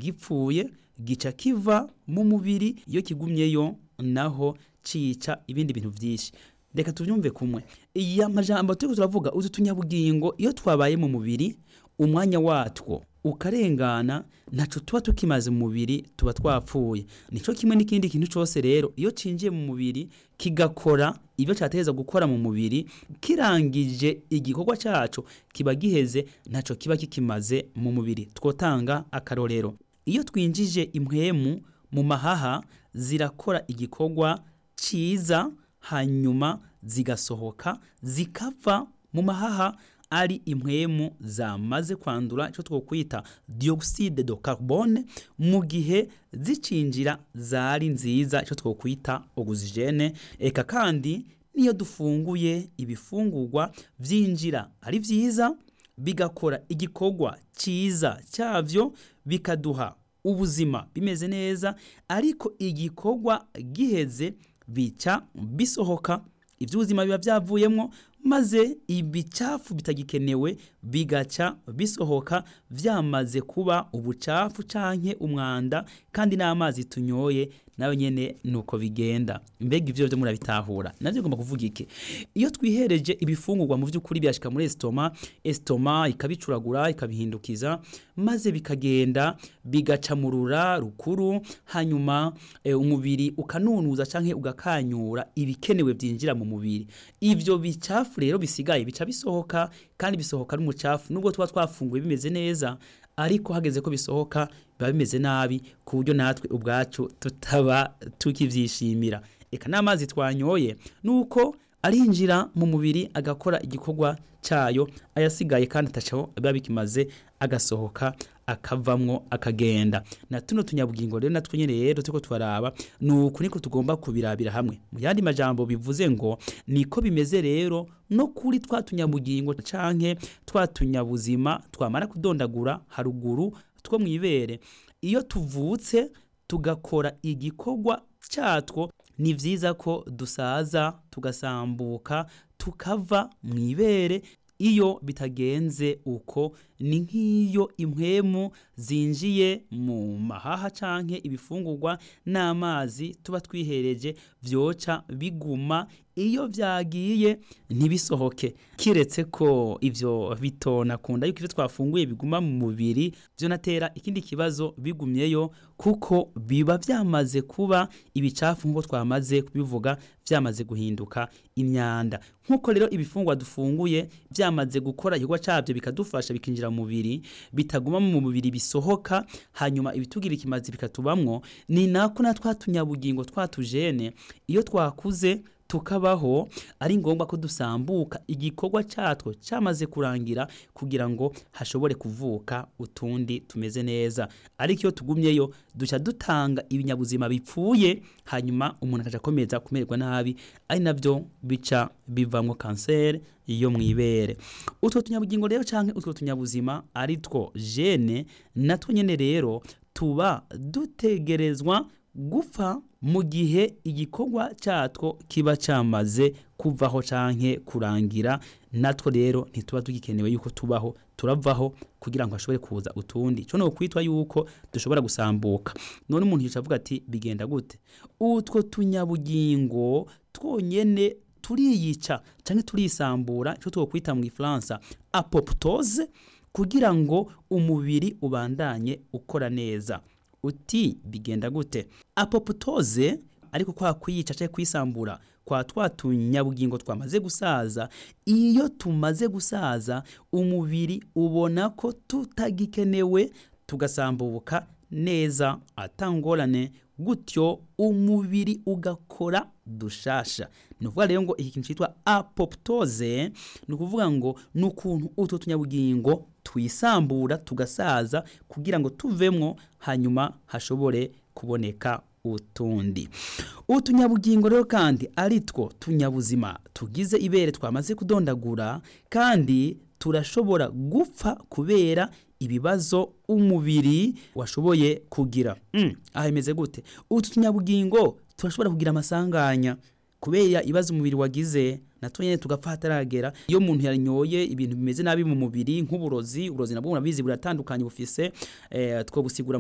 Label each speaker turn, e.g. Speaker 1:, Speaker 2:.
Speaker 1: gipfuye gica kiva mu mubiri iyo kigumyeyo naho cica ibindi bintu vyinshi reka tuvyumve kumwe iya majambo turiko turavuga utu tunyabugingo iyo twabaye mu mubiri umwanya watwo ukarengana ntaco tuba tukimaze mu mubiri tuba twapfuye nico kimwe n'ikindi kintu cose rero iyo cinjiye mu mubiri kigakora ibyo cateza gukora mu mubiri kirangije igikorwa caco kiba giheze ntaco kiba kikimaze mu mubiri twotanga akarorero iyo twinjije impwemu mu mahaha zirakora igikorwa ciza hanyuma zigasohoka zikava mu mahaha ari impwemu zamaze kwandura icyo twokwita dioxide de carbone mu gihe zicinjira zari nziza icyo twokwita oxygene eka kandi niyo dufunguye ibifungurwa vyinjira ari vyiza bigakora igikorwa ciza cyavyo bikaduha ubuzima bimeze neza ariko igikorwa giheze bica bisohoka iby'ubuzima biba byavuyemo maze ibicafu bitagikenewe bigaca bisohoka byamaze kuba ubucafu canke umwanda kandi n'amazi tunyoye nayo nyene nuko bigenda mbega ivyo byo murabitahura navyo ngomba kuvuga iki iyo twihereje ibifungurwa mu by'ukuri byashika muri estoma estoma ikabicuragura ikabihindukiza maze bikagenda bigaca mu rura rukuru hanyuma e, umubiri ukanunuza canke ugakanyura ibikenewe byinjira mu mubiri ivyo bicafu rero bisigaye bica bisohoka kandi bisohoka n'umucafu nubwo tuba twafunguye bimeze neza ariko hageze ko bisohoka biba bimeze nabi ku buryo natwe ubwacu tutaba tukivyishimira eka n'amazi twanyoye nuko arinjira mu mubiri agakora igikorwa cayo ayasigaye kandi atacaho biba bikimaze agasohoka akavamwo akagenda na tuno tunyabugingo rero natwe nyene rero turiko twaraba nuko niko tugomba kubirabira hamwe mu yandi majambo bivuze ngo niko bimeze rero no kuri twa tunyabugingo canke twa tunyabuzima twamara kudondagura haruguru two mwibere iyo tuvutse tugakora igikorwa catwo ni vyiza ko dusaza tugasambuka tukava mwibere iyo bitagenze uko ni nk'iyo impwemu zinjiye mu mahaha canke ibifungurwa n'amazi tuba twihereje vyoca biguma iyo vyagiye ntibisohoke kiretse ko ivyo bitona kunda yuko ivyo twafunguye biguma mu mubiri vyo natera ikindi kibazo bigumyeyo kuko biba vyamaze kuba ibicafu nk'uko twamaze kubivuga vyamaze guhinduka imyanda nk'uko rero ibifungwa dufunguye vyamaze gukora igikorwa cavyo bikadufasha bikinjira mu mubiri bitaguma mu mubiri bisohoka hanyuma ibitugira ikimazi bikatubamwo ni nako na twa tunyabugingo twatujene iyo twakuze tukabaho ari ngombwa ko dusambuka igikorwa cyatwo cyamaze kurangira kugira ngo hashobore kuvuka utundi tumeze neza ariko iyo tugumyeyo duca dutanga ibinyabuzima bipfuye hanyuma umuntu akaja akomeza kumererwa nabi ari navyo bica bivamwo kanseri iyo mwibere utwo tunyabugingo rero canke utwo tunyabuzima ari two gene natwo nyene rero tuba dutegerezwa gupfa mu gihe igikorwa cyatwo kiba cyamaze kuvaho canke kurangira natwo rero ntituba tugikenewe yuko tubaho turavaho kugira ngo hashobore kuza utundi cyo no kwitwa yuko dushobora gusambuka none umuntu yica avuga ati bigenda gute utwo tunyabugingo twonyene turiyica canke turisambura icyo twokwita mu Ifaransa apoptose kugira ngo umubiri ubandanye ukora neza uti bigenda gute apoptoze ariko kwa kwiyica cyangwa kwisambura kwa twa tunyabugingo twamaze gusaza iyo tumaze gusaza umubiri ubona ko tutagikenewe tugasambuka neza atangorane gutyo umubiri ugakora dushasha ni ukuvuga rero ngo iki kintu cyitwa apoptoze ni ukuvuga ngo ni ukuntu utwo tunyabugingo twisambura tugasaza kugira ngo tuvemwo hanyuma hashobore kuboneka utundi utunyabugingo rero kandi ari two tunyabuzima tugize ibere twamaze kudondagura kandi turashobora gupfa kubera ibibazo umubiri washoboye kugira mm, aha imeze gute utu tunyabugingo turashobora kugira amasanganya kubera ibibazo umubiri wagize natwe nyene tugapfa hataragera iyo umuntu yanyoye ibintu bimeze nabi mu mubiri nk'uburozi uburozi nabwo murabizi buratandukanye bufise eh, two gusigura